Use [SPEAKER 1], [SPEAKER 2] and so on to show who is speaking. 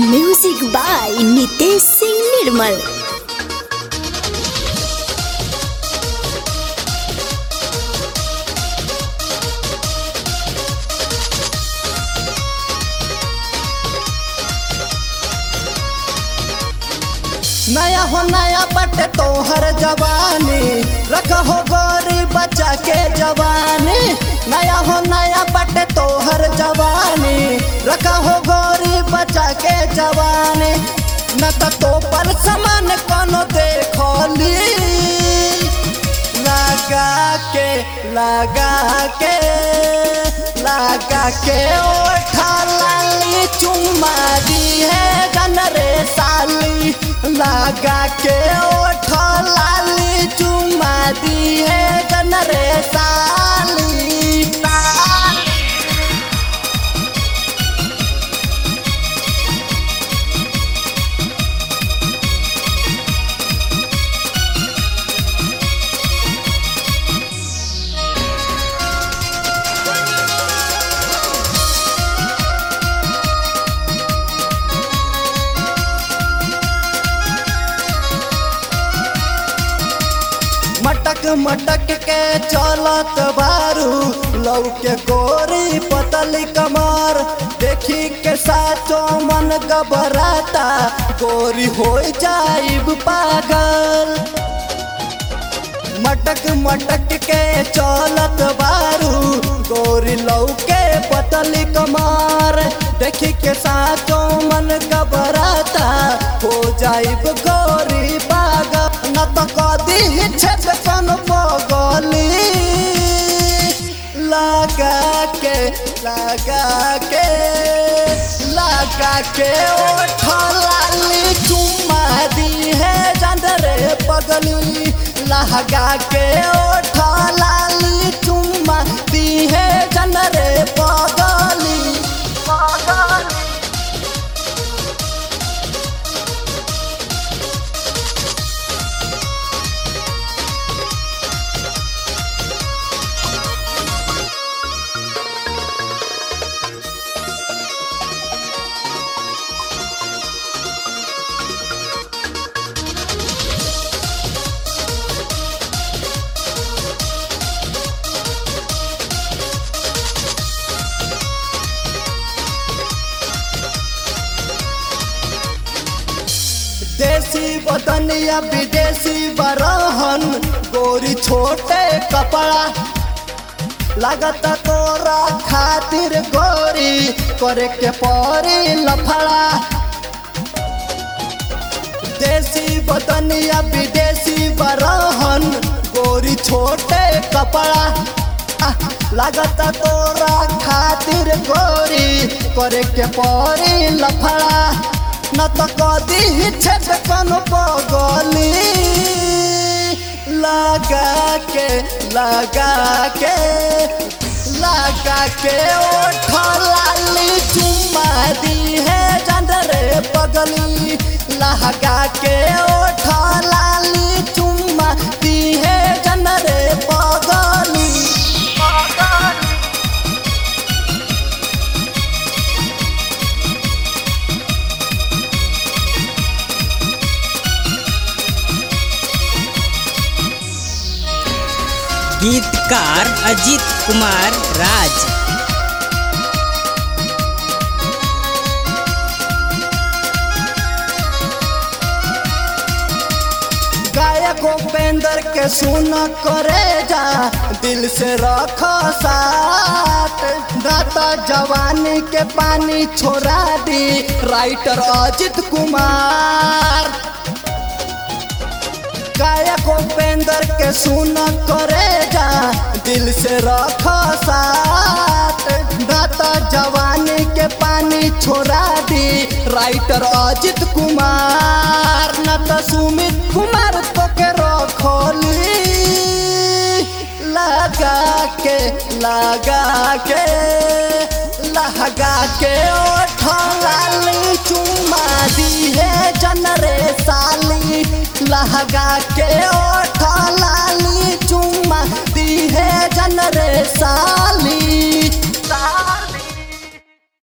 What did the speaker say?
[SPEAKER 1] music by Nitesh Singh Nirmal
[SPEAKER 2] नया हो नया बटे तोहर जवानी रख हो गोरी बच्चा के जवानी नया हो नया बटे तोहर जवानी रख हो गोरी बच्चा के जवानी न त तो पर समान कोनो देखली लगा के लगा के लगा के ओठा लाली चुम्मा दी है गन रे साली लगा के ओठा लाली चुम्मा दी है गन रे साली मटक मटक के चलत बारू लौके गोरी पतली कमर देखी के साचो मन घबराता गोरी हो जाइब पागल मटक मटक के चलत बारू गोरी लौके पतली कमर देखी के साचो मन घबराता हो जाइब गोरी पागल न तो कदी छेद कन पगली लगा के लगा के लगा के ओठ लाली चुम्मा दी है जंदरे पगली लगा के ओठ लाली चुम्मा दी है जंदरे पगली पगली देसी बदनिया विदेशी बरहन गोरी छोटे कपड़ा लागत तोरा खातिर गोरी करे के परी लफड़ा देसी बदनिया विदेशी बरहन गोरी छोटे कपड़ा आह, लागत तोरा खातिर गोरी करे के परी लफड़ा न तो कदी छेद कन पगली लगा के लगा के लगा के ओठ लाली चुम्मा दी है जंदरे पगली लगा के ओठ लाली चुम्मा दी है जंदरे पगली पगली
[SPEAKER 3] गीतकार अजीत कुमार राज
[SPEAKER 2] गायक उपेंद्र के सुन करे जा दिल से रख साथ दाता जवानी के पानी छोड़ा दी राइटर अजित कुमार गायक उपेंद्र के सुन करे जा दिल से रख साथ दाता जवानी के पानी छोड़ा दी राइटर अजित कुमार न तो सुमित कुमार तो के रखोली लगा के लगा के लगा के ओठ लाली चुम्मा दी है जनरे साली लगा के ओठ लाली चुम्मा दी है जन रे सा